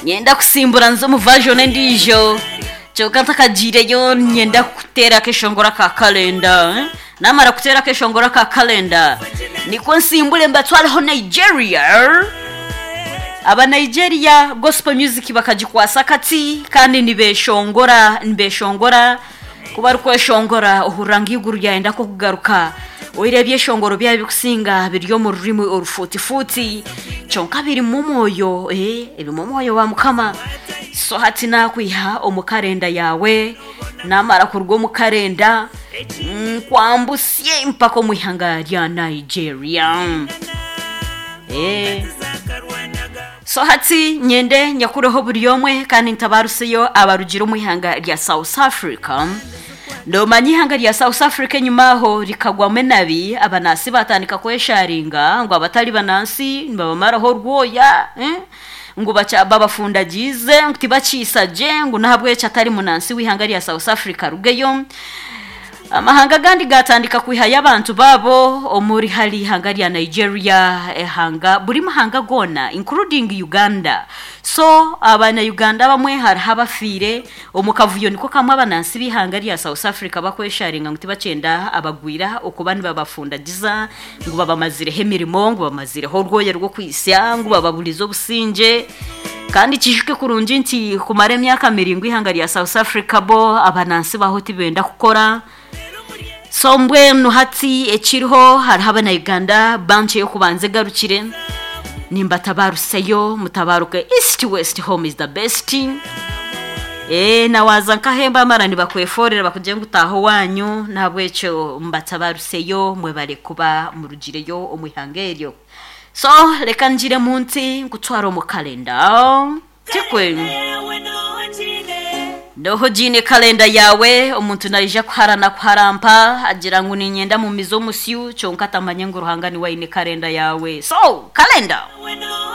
nyenda gusimbura nzo muvajone ndijo cyoka ntakagireyo nyenda kutera akeshongora ka kalenda eh? namara kutera akeshongora ka kalenda niko nsimbure mbatwareho nigeria aba nigeria gospel music bakagikwasa kati kandi nibeshongora nibeshongora kuba ari kweshongora uhuranga iyo iguru ryahenda ko kugaruka wirebye eshongoro bya bigusinga biryo mu rurimi orufutifuti cyonka biri mu moyo eh biri mu moyo wa mukama so hati nakwiha omukarenda yawe namara kurwo mukarenda nkwambusye mpaka mu ihanga rya nigeria eh so hati nyende nyakureho buri yomwe kandi ntabaruseyo abarugira mu ihanga rya south africa ndomanya ihanga rya south africa nyuma aho rikagwamo nabi abanasi batandika kwesharinga ngo abatari banansi babamaraho rwoya eh? ngo baca- babafundagize ngo tibacisaje ngo nahabwe catari munansi w'ihanga rya south africa rugeyo amahanga agandi gatandika kwiha y'abantu babo omuri hari ihanga rya nigeria ehanga buri mahanga gona including uganda so abanyayuganda bamwe hariho abafire omukavuyo niko kamwe abanansi b'ihanga rya south africa bakwesharinga ngo tibacenda abagwira uko bani babafundagiza ngo babamazireho emirimo ngo babamazireho urwoya rwo kwisya ngo bababurize obusinge kandi kijwe kurungi nti kumara emyaka mirindwi ihanga rya south africa bo abanansi baho tibenda kukora so mbwe nuhatsi ekiriho hariho abanayuganda banki yo kubanza egarukire nimbatabaruseyo mutabaruke east west home is the best eee nawaza nkahemba amara nibakweforera bakugira ngo utahe wanyu ntabwo icyo mbatabaruseyo mwe bare kuba murugireyo umuhangeryo so reka ngire munsi ngutwara mu kalenda tikwe ndoho jine kalenda yawe umuntu narija kuharana kuharampa agira ngo ninyenda mu mizo musyu cyonka atamanye ngo uruhanga ni wayine kalenda yawe so kalenda